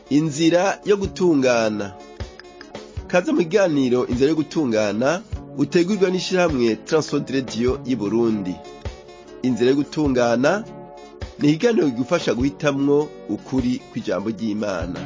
inzira yo gutungana kaze mu kiganiro inzira yo gutungana utegurwa n'ishirahamwe Transworld Radio y'Uburundi inzira yo gutungana ni ikiganiro kigufasha guhitamwo ukuri kw'ijambo ry'Imana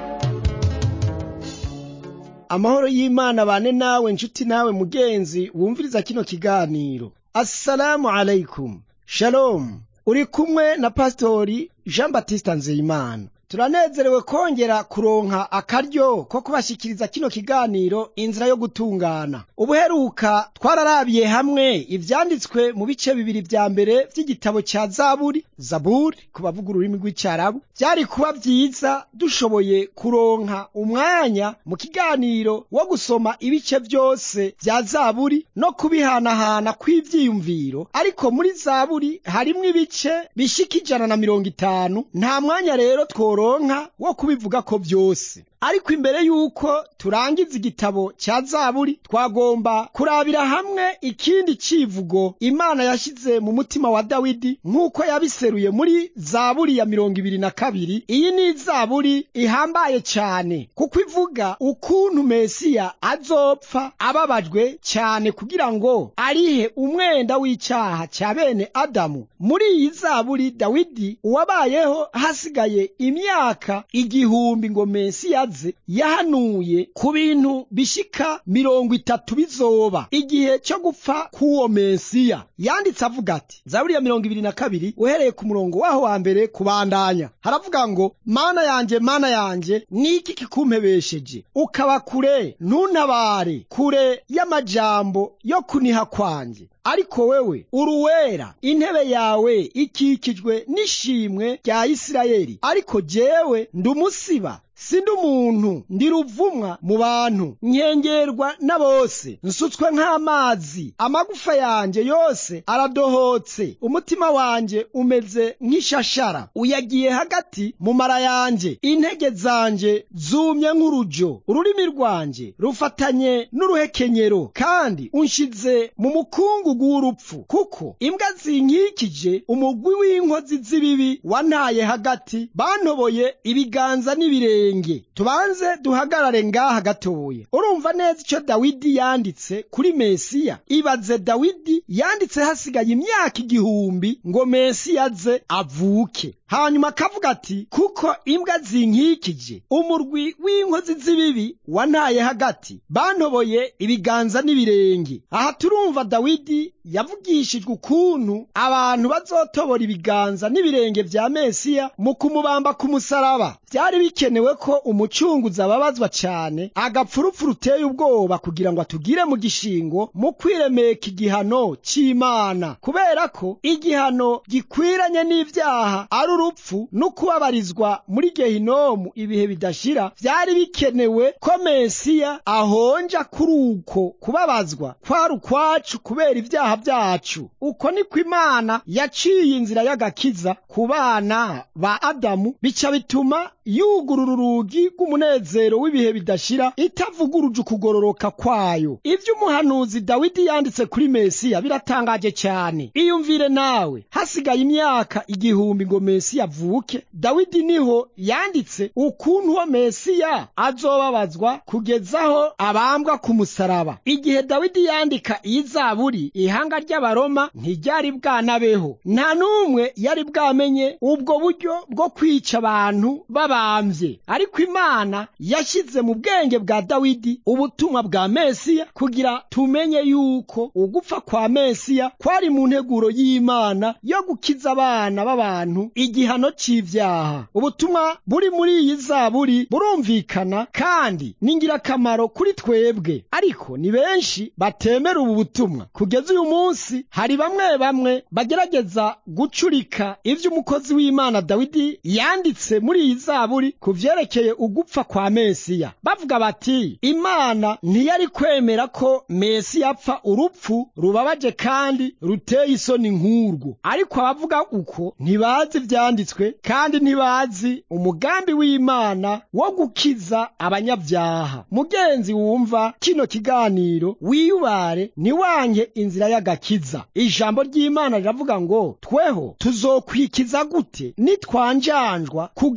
amahoro y'imana bane nawe nshuti nawe mugenzi wumviriza kino kiganiro assalamu alaikum shalom uri kumwe na pasitori jean batista nzeyimana turanezerewe kongera kuronka akaryo ko kubashikiriza kino kiganiro inzira yo gutungana ubuheruka twararabiye hamwe ivyanditswe mu bice bibiri vya mbere vy'igitabo ca zaburi zaburi ku bavuga ururimi rw'icarabu vyari kuba vyiza dushoboye kuronka umwanya mu kiganiro wo gusoma ibice vyose vya zaburi no kubihanahana kw'ivyiyumviro ariko muri zaburi harimwo ibice bishika ijana na mirongo itanu nta mwanya rero two tworonka wo kubivuga ko vyose ariko imbere yuko turangiza igitabo ca zaburi twagomba kurabira hamwe ikindi civugo imana yashize mu mutima wa dawidi nk'uko yabiseruye muri zaburi ya mirongo ibiri na kabiri iyi ni zaburi ihambaye cane kuko ivuga ukuntu mesiya azopfa ababajwe cane kugira ngo arihe umwenda w'icaha ca bene adamu muri iyi zaburi dawidi uwabayeho hasigaye imyaka igihumbi ngo mesiya aze yahanuye ku bintu bishika mirongo itatu bizoba igihe cyo gupfa k'uwo mesiya yanditse avuga ati zaburi ya mirongo ibiri na kabiri uhereye ku murongo waho wa mbere kubandanya haravuga ngo mana yanje mana yanje niki kikumpebesheje ukaba kure ntuntabare kure y'amajambo yo kuniha kwanje ariko wewe uruwera intebe yawe ikikijwe n'ishimwe rya isirayeli ariko jewe ndumusiba sindi umuntu ndi ruvumwa mu bantu nkengerwa na bose nsutswe nk'amazi amagufa yanjye yose aradohotse umutima wanjye umeze nk'ishashara uyagiye hagati mu mara yanjye intege zanjye zumye nk'urujo ururimi rwanjye rufatanye n'uruhekenyero kandi unshize mu mukungugu w'urupfu kuko imbwa zinkikije umugwi w'inkozi z'ibibi wantaye hagati bantoboye ibiganza n'ibirenge tubanze duhagarare ngaha gatoya urumva neza icyo dawidi yanditse kuri mesiya ibaze dawidi yanditse hasigaye imyaka igihumbi ngo mesiya aze avuke hanyuma akavuga ati kuko imbwa zinkikije umurwi w'inkozi z'ibibi wantaye hagati bantoboye ibiganza n'ibirenge aha turumva dawidi yavugishijwe ukuntu abantu bazotobora ibiganza n'ibirenge vya mesiya mu kumubamba ku musaraba byari bikenewe ko umucunguzi ababazwa cyane agapfurupfu ruteye ubwoba kugira ngo atugire mu gishingo mu kwiremeka igihano cy'imana kubera ko igihano gikwiranye n'ibyaha ari urupfu no kubabarizwa muri gehinomu ibihe bidashira byari bikenewe ko mesiya ahonja kuri uko kubabazwa kwari ukwacu kubera ibyaha byacu uko niko imana yaciye inzira y'agakiza ku bana ba adamu bica bituma yugurura urugi rw'umunezero w'ibihe bidashira itavuguruje ukugororoka kwayo ibyo umuhanuzi dawidi yanditse kuri mesiya biratangaje cyane iyumvire nawe hasigaye imyaka igihumbi ngo mesiya avuke dawidi niho yanditse ukuntu uwo mesiya azobabazwa kugezaho abambwa ku musaraba igihe dawidi yandika iyi zaburi ihanga ry'abaroma ntiryari bwanabeho nta n'umwe yari bwamenye ubwo buryo bwo kwica abantu babambye ariko imana yashyize mu bwenge bwa dawidi ubutumwa bwa mesiya kugira tumenye yuko ugupfa kwa mesiya kwari mu nteguro y'imana yo gukiza abana b'abantu igihano c'ivyaha ubutumwa buri muri iyi zaburi burumvikana kandi ni ngirakamaro kuri twebwe ariko ni benshi batemera ubu butumwa kugeza uyu munsi hari bamwe bamwe bagerageza gucurika ivyo umukozi w'imana dawidi yanditse muri iyi zaburi ku vyerekeye ugupfa kwa mesiya bavuga bati imana ntiyari kwemera ko mesiya apfa urupfu rubabaje kandi ruteye isoni nk'urwo ariko abavuga uko ntibazi ivyanditswe kandi ntibazi umugambi w'imana wo gukiza abanyabyaha mugenzi wumva kino kiganiro wiyubare ntiwanke inzira y'agakiza ijambo ry'imana riravuga ngo tweho tuzokwikiza gute nitwanjanjwa ku gakiza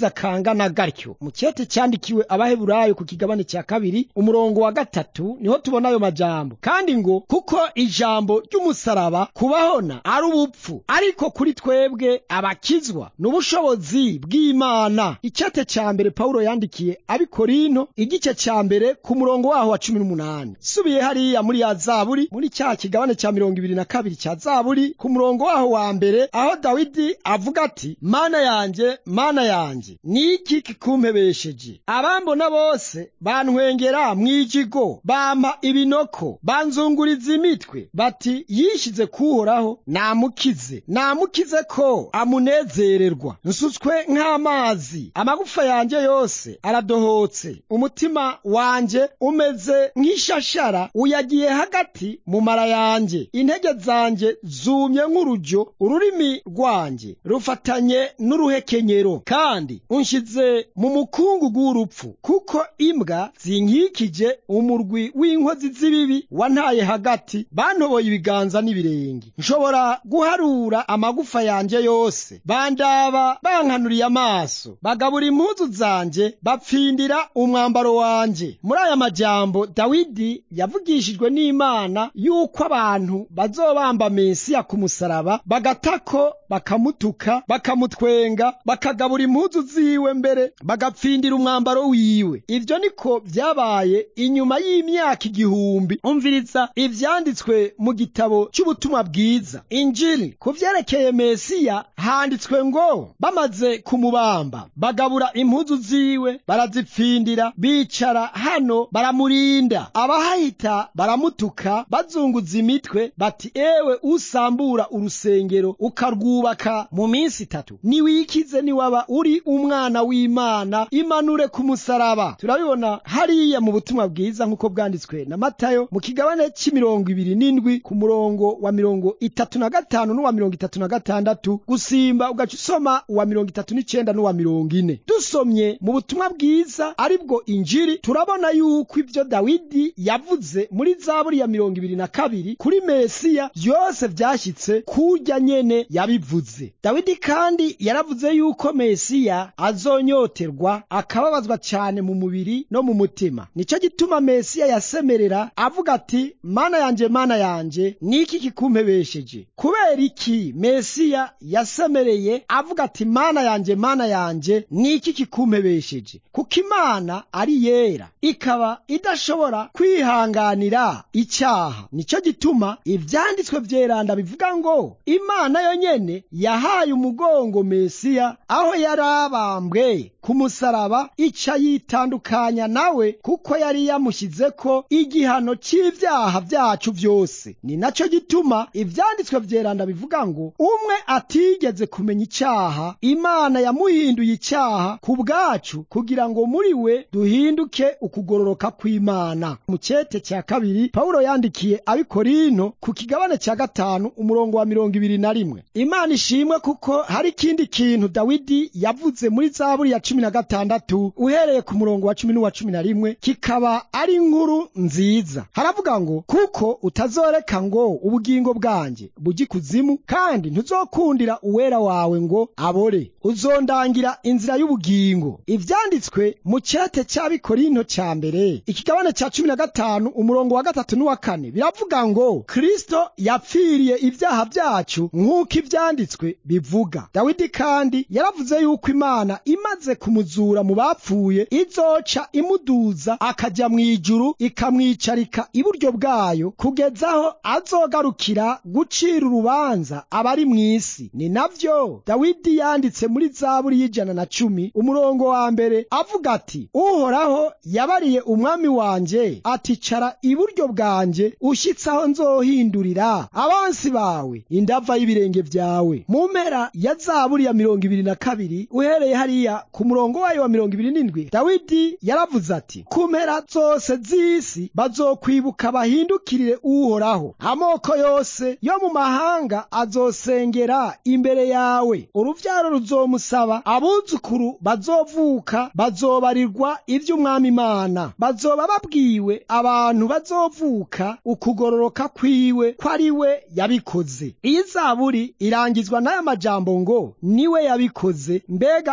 agakiza kangana gatyo mu cyete cyandikiwe abaheburayo ku kigabane cya kabiri umurongo wa gatatu niho tubona ayo majambo kandi ngo kuko ijambo ry'umusaraba kubahona ari ubupfu ariko kuri twebwe abakizwa n'ubushobozi bw'imana icyete cya mbere pawulo yandikiye abikorinto igice cya mbere ku murongo waho wa cumi n'umunani subiye hariya muri ya zaburi muri cya kigabane cya mirongo ibiri na kabiri cya zaburi ku murongo waho wa mbere aho dawidi avuga ati mana yanjye mana yanjye ni iki kikumpebesheje abambona bose bantwengera mwijigo bampa ibinoko banzunguriza imitwe bati yishize kuhoraho namukize namukize ko amunezererwa nsutswe nk'amazi amagufa yanjye yose aradohotse umutima wanjye umeze nk'ishashara uyagiye hagati mu mara yanjye intege zanjye zumye nk'urujyo ururimi rwanjye rufatanye n'uruhekenyero kandi unshize mu mukungugu w'urupfu kuko imbwa zinkikije umurwi w'inkozi z'ibibi wantaye hagati bantoboye ibiganza n'ibirenge nshobora guharura amagufa yanjye yose bandaba bankanuriye amaso bagabura impuzu zanjye bapfindira umwambaro wanjye muri aya majambo dawidi yavugishijwe n'imana yuko abantu bazobamba mesiya ku musaraba bagatako bakamutuka bakamutwenga bakagabura impuzu ziwe mbere bagapfindira umwambaro wiwe ibyo niko byabaye inyuma y'imyaka igihumbi umviriza ivyanditswe mu gitabo cy'ubutumwa bwiza injili ku vyerekeye mesiya handitswe ngo bamaze kumubamba bagabura impuzu ziwe barazipfindira bicara hano baramurinda abahahita baramutuka bazunguza imitwe bati ewe usambura urusengero ukarwubaka mu minsi itatu niwikize niwaba uri umwana w'imana imanure ku musaraba turabibona hariya mu butumwa bwiza nk'uko bwanditswe na matayo mu kigabane cy'imirongo ibiri n'indwi ku murongo wa mirongo itatu na gatanu n'uwa mirongo itatu na gatandatu gusimba ugaca usoma uwa mirongo itatu n'icenda n'uwa mirongo ine dusomye mu butumwa bwiza ari bwo injiri turabona yuko ibyo dawidi yavuze muri zaburi ya mirongo ibiri na kabiri kuri mesiya byose byashyitse kurya nyene yabivuze dawidi kandi yaravuze yuko mesiya azonyoterwa akababazwa cyane mu mubiri no mu mutima nicyo gituma mesiya yasemerera avuga ati mana yanjye mana yanjye niki kikumpebesheje kubera iki mesiya yasemereye avuga ati mana yanjye mana yanjye niki kikumpebesheje kuko imana ari yera ikaba idashobora kwihanganira icyaha nicyo gituma ibyanditswe byeranda bivuga ngo imana yonyene yahaye umugongo mesiya aho yari abambwe ku musaraba ica yitandukanya nawe kuko yari yamushyize ko igihano cy'ibyaha byacu byose ni nacyo gituma ibyanditswe byeranda bivuga ngo umwe atigeze kumenya icyaha imana yamuhinduye icyaha ku bwacu kugira ngo muri we duhinduke ukugororoka kw'imana mu cyete cya kabiri pawulo yandikiye abikorinto ku kigabane cya gatanu umurongo wa mirongo ibiri na rimwe imana ishimwe kuko hari ikindi kintu dawidi yavuze muri zaburi ya cumi na gatandatu uhereye ku murongo wa cumi n'uwa cumi na rimwe kikaba ari inkuru nziza haravuga ngo kuko utazoreka ngo ubugingo bwanjye bujye kuzimu kandi ntuzokundira uwera wawe ngo abore uzondangira inzira y'ubugingo ibyanditswe mu cyete cy'abikorinto cya mbere ikigabane cya cumi na gatanu umurongo wa gatatu n'uwa kane biravuga ngo kristo yapfiriye ibyaha byacu nk'uko ibyanditswe bivuga dawidi kandi yaravuze yuko imana imaze kumuzura mu bapfuye izoca imuduza akajya mu ijuru ikamwicarika iburyo bwayo kugeza aho azogarukira gucira urubanza abari mu isi ni navyo dawidi yanditse muri zaburi y'ijana na cumi umurongo wa mbere avuga ati uhoraho yabariye umwami wanjye ati cara iburyo bwanjye ushyitse aho nzohindurira abansi bawe indava y'ibirenge byawe mu mpera ya zaburi ya mirongo ibiri na kabiri uhereye hariya ku murongo wayo wa mirongo ibiri n'indwi dawidi yaravuze ati ku mpera zose z'isi bazokwibuka bahindukirire uhoraho amoko yose yo mu mahanga azosengera imbere yawe uruvyaro ruzomusaba abuzukuru bazovuka bazobarirwa ivy'umwami imana bazoba babwiwe abantu bazovuka ukugororoka kwiwe ko ari we yabikoze iyi zaburi irangizwa n'aya majambo ngo niwe yabikoze mbega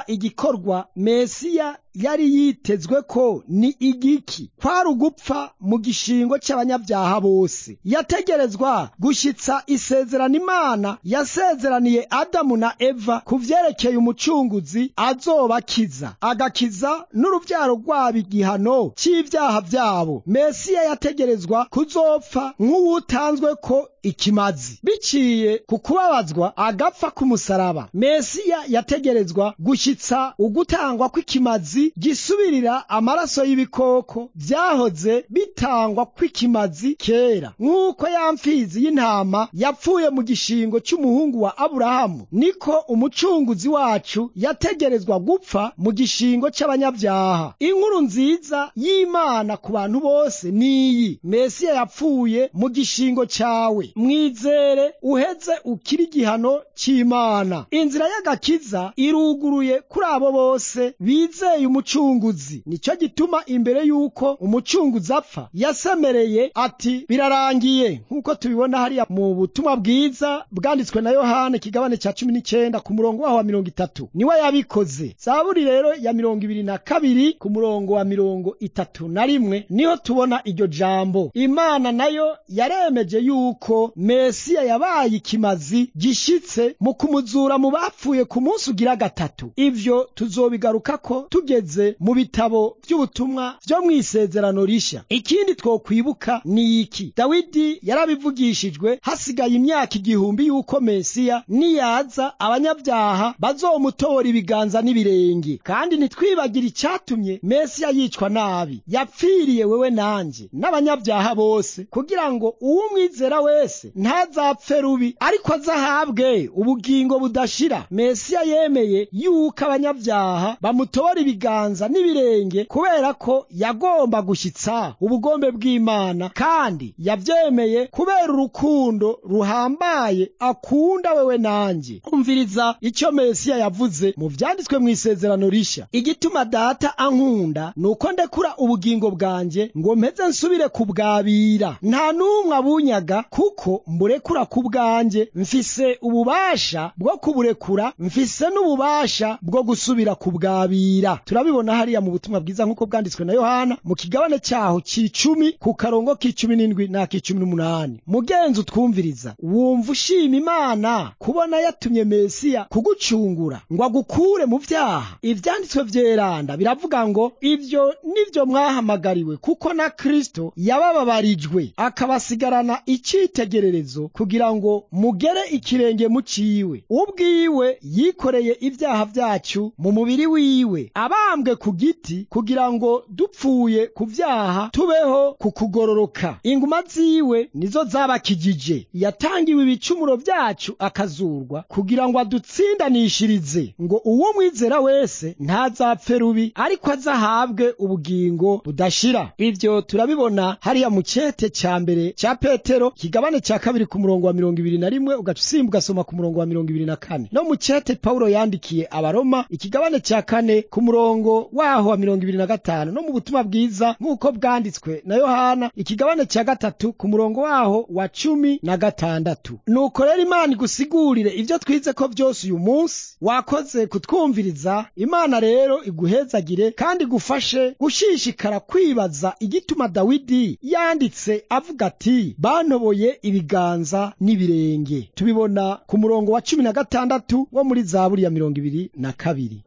mbega igikorwa mesiya yari yitezwe ko ni igiki kwari ugupfa mu gishingo cy'abanyabyaha bose yategerezwa gushyitsa isezerano imana yasezeraniye adamu na eva ku vyerekeye umucunguzi azobakiza agakiza n'uruvyaro rwabo igihano cy'ivyaha vyabo mesiya yategerezwa kuzopfa nk'uwutanzwe ko ikimazi biciye ku kubabazwa agapfa k'umusaraba mesiya yategerezwa gushyitsa ugutangwa kw'ikimazi gisubirira amaraso y'ibikoko vyahoze bitangwa kw'ikimazi kera nk'uko ya mfizi y'intama yapfuye mu gishingo cy'umuhungu wa aburahamu niko umucunguzi wacu yategerezwa gupfa mu gishingo cy'abanyabyaha inkuru nziza y'imana ku bantu bose niyi mesiya yapfuye mu gishingo cyawe mwizere uheze ukiri igihano cy'imana inzira y'agakiza iruguruye kuri abo bose bizeye umucunguzi nicyo gituma imbere y'uko umucunguzi apfa yasemereye ati birarangiye nk'uko tubibona hariya mu butumwa bwiza bwanditswe na yohana ikigabane cya cumi n'icyenda ku murongo waho wa mirongo itatu niwe yabikoze zaburi rero ya mirongo ibiri na kabiri ku murongo wa mirongo itatu na rimwe niho tubona iryo jambo imana nayo yaremeje yuko mesiya yabaye ikimazi gishitse mu kumuzura mu bapfuye ku munsi ugira gatatu ivyo tuzobigarukako tugeze mu bitabo by'ubutumwa byo mu isezerano rishya ikindi twokwibuka ni iki dawidi yarabivugishijwe hasigaye imyaka igihumbi y'uko mesiya niyaza abanyabyaha bazomutora ibiganza n'ibirenge kandi ntitwibagire icyatumye mesiya yicwa nabi yapfiriye wewe nanjye n'abanyabyaha bose kugira ngo uwumwizera wese ntazapfe rubi ariko azahabwe ubugingo budashira mesiya yemeye yuko abanyabyaha bamutora ibiganza n'ibirenge kubera ko yagomba gushyitsa ubugombe bw'imana kandi yabyemeye kubera urukundo ruhambaye akunda wewe nanjye umviriza icyo mesiya yavuze mu byanditswe mu isezerano rishya igituma data ankunda ni uko ndekura ubugingo bwanjye ngo mpeze nsubire kubwabira nta n'umwe abunyaga kuko mburekura ku bwanjye mfise ububasha bwo kuburekura mfise n'ububasha bwo gusubira kubwabira turabibona hariya mu butumwa bwiza nk'uko bwanditswe na yohana mu kigabane cyaho c'icumi ku karongo k'icumi n'indwi n'ak'icumi n'umunani mugenzi utwumviriza wumva ushima imana kubona yatumye mesiya kugucungura ngo agukure mu byaha ivyanditswe vyeranda biravuga ngo ivyo nivyo mwahamagariwe kuko na kristo yabababarijwe akabasigarana icitegererezo kugira ngo mugere ikirenge muciwe ubwiwe yikoreye ibyaha vyacu mu mubiri wiwe abambwe ku giti kugira ngo dupfuye ku vyaha tubeho ku kugororoka inguma ziwe nizo zabakijije yatangiwe ibicumuro vyacu akazurwa kugira ngo adutsindanishirize ngo uwo mwizera wese ntazapfe rubi ariko azahabwe ubugingo budashira ivyo turabibona hariya mu cete ca mbere ca petero kigabane ca kabiri ku murongo wa mirongo ibiri na rimwe ugaca usimba ugasoma ku murongo wa mirongo ibiri na kane no mu cete pawulo yandikiye abaroma ikigabane ca kane ku murongo waho wa mirongo ibiri na gatanu no mu butumwa bwiza nk'uko bwanditswe na yohana ikigabane ca gatatu ku murongo waho wa cumi na gatandatu nuko rero imana igusigurire ivyo twize ko vyose uyu munsi wakoze kutwumviriza imana rero iguhezagire kandi igufashe gushishikara kwibaza igituma dawidi yanditse avuga ati bantoboye ibiganza n'ibirenge tubibona ku murongo wa cumi na gatandatu wo muri zaburi ya mirongo ibiri na kabiri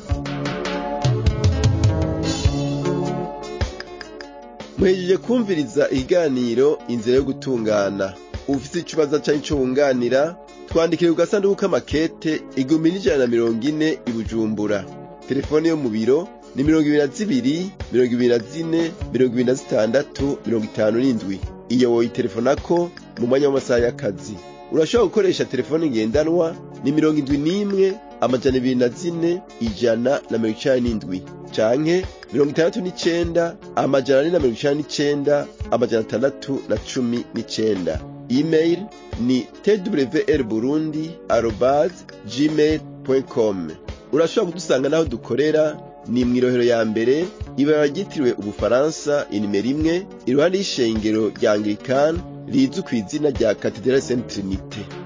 muhejeje kumviriza ikiganiro inzira yo gutungana ufite ikibazo cyari cyo wunganira twandikire ku gasanduku k'amakete igihumbi n'ijana na mirongo ine i bujumbura telefone yo mu biro ni mirongo ibiri na zibiri mirongo ibiri na zine mirongo ibiri na zitandatu mirongo itanu n'indwi iyo woyitelefonako mu mwanya w'amasaha y'akazi urashobora gukoresha telefone ngendanwa ni mirongo indwi n'imwe amajana ibiri na zine ijana na mirongo icenda n'indwi canke mirongo itandatu n'icenda amajana ane na mirongo icenda n'icenda amajana atandatu na cumi n'icenda email ni twr burundi arobas gmail com urashobora kudusanga n'aho dukorera ni mw'irohero ya mbere ibara ryitiriwe ubufaransa inimero imwe iruhande y'ishengero rya anglikani rizwi ku izina rya katedrali saint trinite